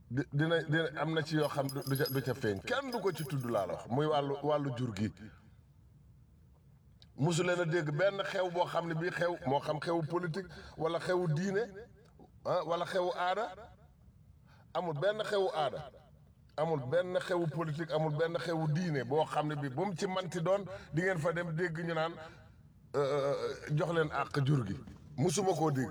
di dina dina am na ci yoo xam du ca du ca feeñ kenn du ko ci tudd laa la wax muy wàllu wàllu jur gi mosu leen a dégg benn xew boo xam ne bii xew moo xam xewu politique wala xewu diine ah wala xewu aada amul benn xewu aada amul benn xewu politique amul benn xewu diine boo xam ne bii bu mu ci manti doon di ngeen fa dem dégg ñu naan jox leen àq jur gi musuma koo dégg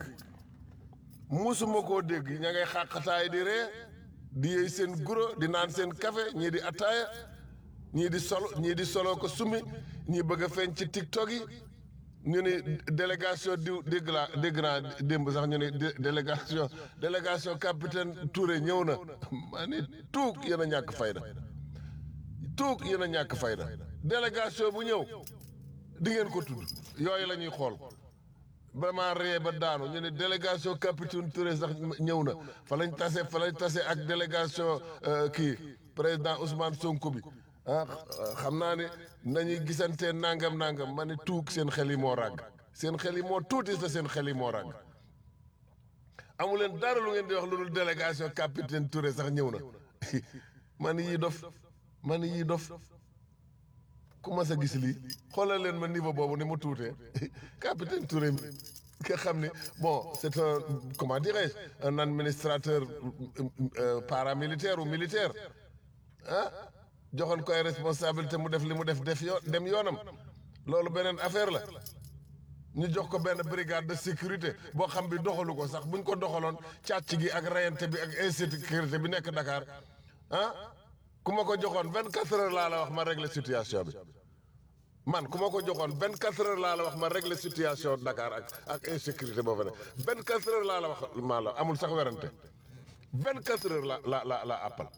musuma koo dégg ña ngay xàqataay di ree di yëy seen guro di naan seen café ñii di ataaya ñii di solo ñii di solo ko sumi ñii bëgg a feeñ ci tiktok yi ñu ni délégation diw dégg laa dégg naa démb sax ñu ni délégation délégation capitaine Touré ñëw na maa ni tuug yéen a ñàkk fayda tuug yéen a ñàkk fayda délégation bu ñëw di ngeen ko tudd yooyu la ñuy xool vraiment ree ba daanu ñu ne délégation capitaine Touré sax ñëw na fa lañ tase fa lañ tase ak délégation kii président Ousmane Sonko bi ah xam naa ne nañuy gisantee nangam nangam ma ne tuug seen xel yi moo ràgg seen xel yi moo tuuti sa seen xel yi moo ràgg amu leen dara lu ngeen di wax lu dul délégation capitaine Touré sax ñëw na ma ne yii dof ma ne yii dof ku mas a gis lii xoolal leen ma niveau boobu ni mu tuutee capitaine Touré mi nga xam ne bon c'est un comment dirais-je un administrateur paramilitaire ou militaire ah joxoon koy responsabilité mu def li mu def def yoo dem yoonam loolu beneen affaire la ñu jox ko benn brigade de sécurité boo xam bi doxalu ko sax buñ ko doxaloon càcc gi ak rayante bi ak insécurité bi nekk Dakar ah ku ma ko joxoon vingt quatre heures laa la wax ma régler situation bi man ku ma ko joxoon vingt quatre heures laa la wax ma régler situation Dakar ak ak insécurité boo fa ne vingt quatre heures laa la wax maa la amul sax werante vingt quatre heures la la la la appal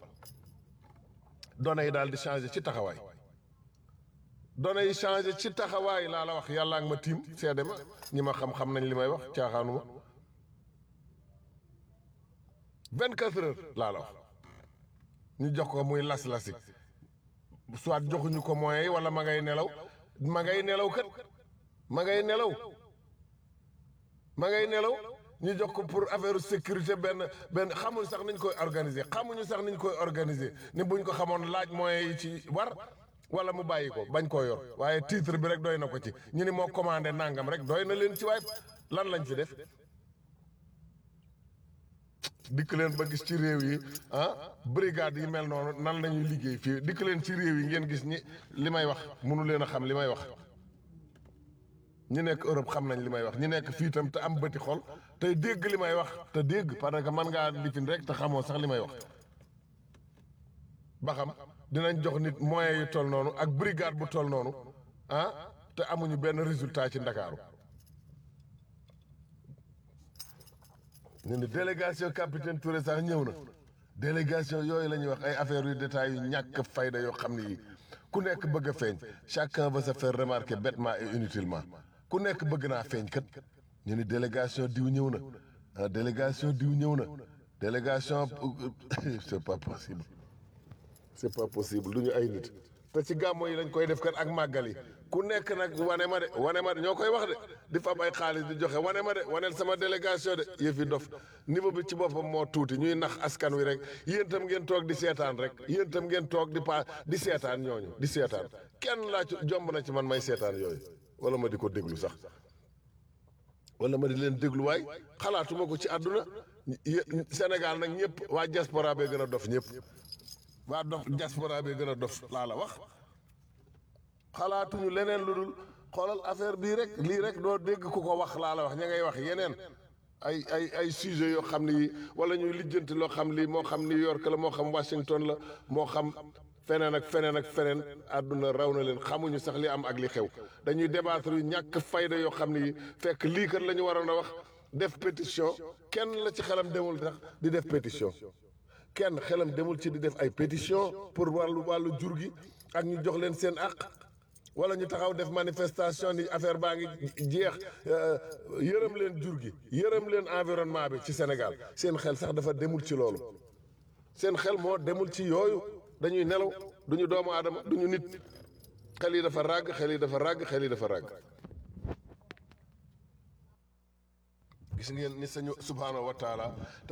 données yi daal di changé ci taxawaay données yi changé ci taxawaay laa la wax yàlla ak ma tiim seede ma ñi ma xam-xam nañ li may wax caaxaanu ma vingt quatre heures laa la wax ñu jox ko muy las-lasi soit joxuñu ko moyens yi wala ma ngay nelaw ma ngay nelaw kat ma ngay nelaw ma ngay nelaw ñu jox ko pour affaire sécurité benn benn xamuñ sax niñ koy organiser xamuñu sax niñ koy organiser ni buñ ko xamoon laaj moyens yi ci war wala mu bàyyi ko bañ koo yor waaye titre bi rek doy na ko ci ñu ni moo commandé nangam rek doy na leen ci waay lan lañ fi def dikk leen ba gis ci réew yi ah brigade yi mel noonu nan lañuy liggéey fii dikk leen ci réew yi ngeen gis ñi li may wax mënu leen a xam li may wax ñi nekk Europe xam nañ li may wax ñi nekk fii itam te am bëti xol tey dégg li may wax te dégg parce que man ngaa lifin rek te xamoo sax li may wax ba xam dinañ jox nit moyens yu toll noonu ak brigade bu toll noonu ah te amuñu benn résultat ci Ndakaaru ñu ne délégation capitaine Touré sax ñëw na délégation yooyu la ñuy wax ay affaires yu détails yu ñàkk fayda yoo xam ne yi ku nekk bëgg a feeñ chacun veut se faire remarquer bêtement et inutilement ku nekk bëgg naa feeñ kat ñu ne délégation diw ñëw na ah délégation diw ñëw na délégation c'est pas possible c'est pas possible du ñu ay nit te ci gàmmo yi lañ koy def kat ak màggal yi ku nekk nag wane ma de wane ma de ñoo koy wax de di fab ay xaalis di joxe wane ma de waneel sama délégation de yëf yi dof niveau bi ci boppam moo tuuti ñuy nax askan wi rek yéen itam ngeen toog di seetaan rek yéen itam ngeen toog di pa di seetaan ñooñu di seetaan kenn laa ci jomb na ci man may seetaan yooyu wala ma di ko déglu sax wala ma di leen déglu waay xalaatuma ko ci àdduna Sénégal nag ñëpp waa diaspora bee gën a dof ñëpp waa dof diaspora bee gën a dof laa la wax xalaatuñu leneen lu dul xoolal affaire bii rek lii rek doo dégg ku ko wax laa la wax ña ngay wax yeneen ay ay ay sujet yoo xam ne yi wala ñuy lijjanti loo xam lii moo xam New York la moo xam Washington la moo xam feneen ak feneen ak feneen àdduna raw na leen xamuñu sax li am ak li xew dañuy débattre yu ñàkk fayda yoo xam ne yi fekk lii kat la ñu waroon a wax def pétition kenn la ci xelam demul tax di def pétition kenn xelam demul ci di def ay pétition pour wàllu wàllu jur gi ak ñu jox leen seen àq wala ñu taxaw def manifestation ni affaire baa ngi jeex yërëm leen jur gi yërëm leen environnement bi ci Sénégal seen xel sax dafa demul ci loolu seen xel moo demul ci yooyu dañuy nelaw duñu doomu aadama duñu nit xel yi dafa ràgg xel yi dafa ràgg xel yi dafa ràgg gis ngeen ni sañu subhaanahu wa taala